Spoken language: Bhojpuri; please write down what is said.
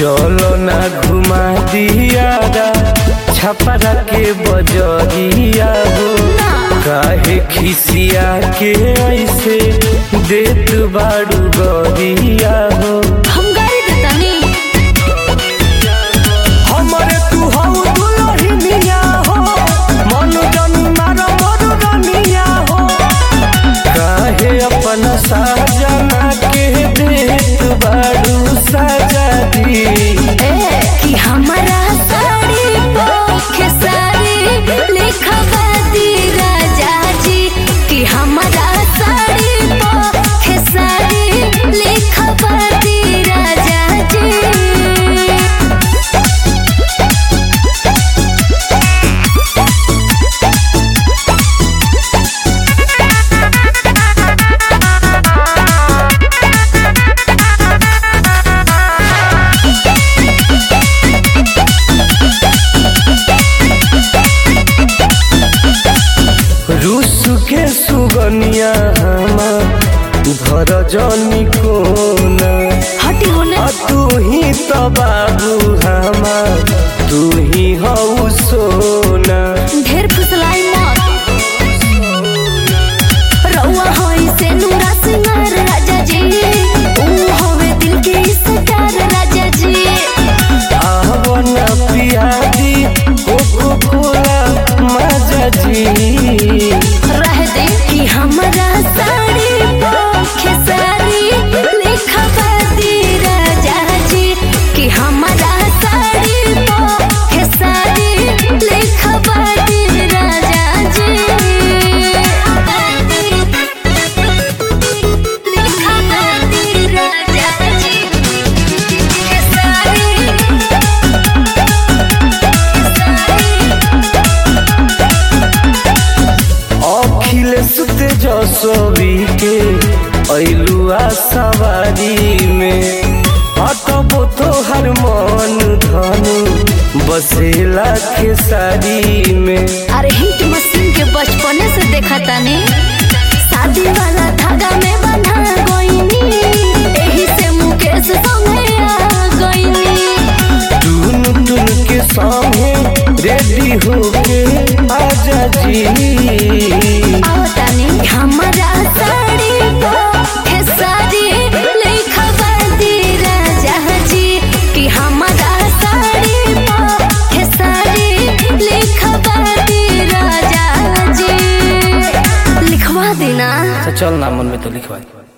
चलो ना घुमा दिया छपरा के बजरिया हो काहे खिसिया के ऐसे देत बाड़ू गरिया हो हम गाड़ी देतानी हमरे तू हऊ दुलहिनिया हो मन जनी मार मोर रनिया हो काहे अपन साजना के देत बाड़ू सजा दी ए कि हमारा साड़ी पोखे साड़ी लिखवा दी राजा जी कि हमारा साड़ी पोखे साड़ी लिखवा दी राजा जी रूस के सुगनिया हमार धर जनी कोना हटी होने आ तू ही तो बाबू हमार तू ही हऊ सोना ढेर फुसलाई मत रउआ होई से नूरा सिंगार राजा जी ऊ होवे दिल के इस्तार राजा जी आवन पियादी कोको कोला मजा जी रह दे कि हमारा साड़ी पोखे साड़ी लिखवा दी राजा जी कि हमारा साड़ी पोखे साड़ी लिखवा दी राजा जी लिखवा दी राजा जी के साड़ी अखिलेश तेजस्वी के ऐलुआ सवारी में अटबो तोहर मन धनु बसेला खेसारी में अरे हिट मशीन के बचपने से देखा तानी शादी वाला धागा में बंधा गईनी एही से मुकेश संगे आ गईनी टून टून के सामने रेडी होके आजा जी आओ तानी हमारा साड़ी पोखे साड़ी लिखवा दी राजा जी कि हमारा साड़ी पोखे साड़ी लिखवा दी राजा जी लिखवा देना चल ना मन में तो लिखवा